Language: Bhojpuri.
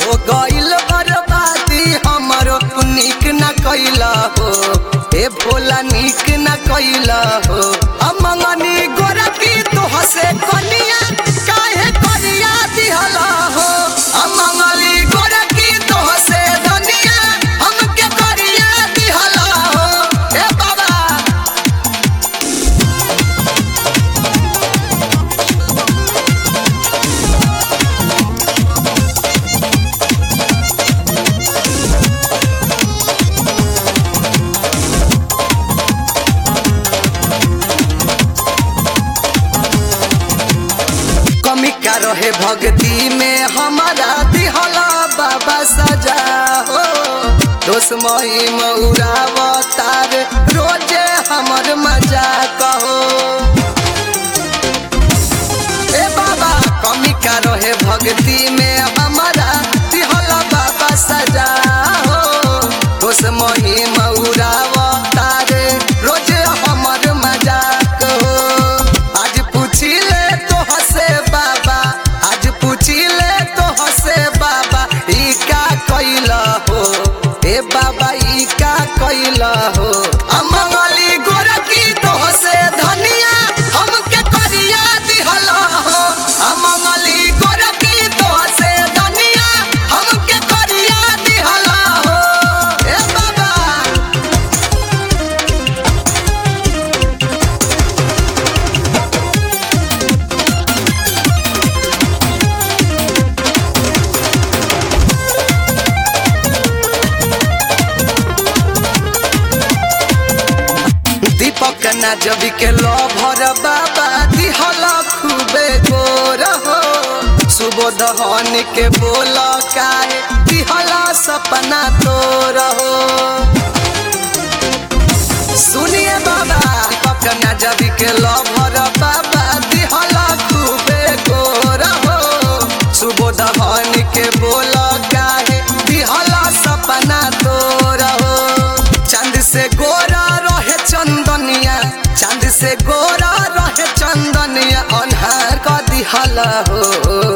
हो गइल बर्बादी हमरो निक न कैला हो ए भोला निक न कैला हो अमंगनी गोरकी तो हसे कनिया काहे करिया दिहला हो अमंगली गोरकी तो हसे धनिया हमके करिया दिहला हो ए बाबा कमी का रहे भक्ति में हमारा दिहला बाबा सजा हो दोस्त मही मऊरावतार रोजे हमर मजा कहो ए बाबा कमी का रहे भक्ति में हमारा दिहला बाबा सजा हो दोस्त मही मऊरावतार रोजे हमर मजा कहो आज पूछिले तो हसे बाबा आज पूछिले तो हसे बाबा ई का कैला हो ए बाबा ई का कैला हो अमंगली गोरकी तो हसे धनिया हमके करिया दिहला हो अमंगली गोरकी तो हसे धनिया हमके करिया दिहला हो ए बाबा दीपक ना जबी के लभर बाबा दिहल खूबे गोर हो सुबोध हन के बोल काहे दिहल सपना तोर हो सुनिए बाबा दीपक ना जबी के लभर बाबा दिहल खूबे गोर हो सुबोध हन के बोल काहे दिहल सपना तोर हो चांद से गोरा रहे चंदनिया चांद से गोरा रहे चंदनिया अनहार का दिहला हो